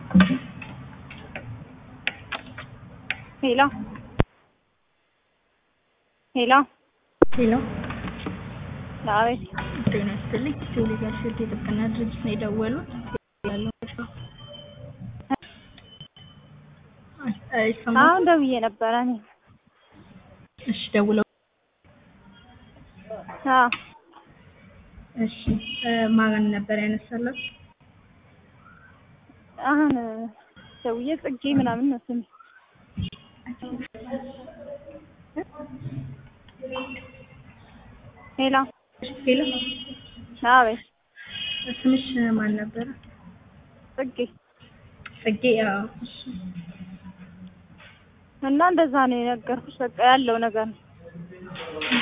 ሄሎ ሄሎ ሄሎ አቤት ጤና ይስጥልኝ። ጆሊ ጋርሽት የጥብቅና ድርጅት ነው የደወሉት። ያለው ይሰማል? አሁን ደውዬ ነበረ እኔ እሺ ደውለው አዎ እሺ ማን ነበር ያነሳላት? አሁን ደውዬ ጽጌ ምናምን ነው ስሜ ሄሎ ሄሎ አቤት ስምሽ ማን ነበረ? ጽጌ ጽጌ። አዎ እሺ እና እንደዛ ነው የነገርኩሽ። በቃ ያለው ነገር ነው።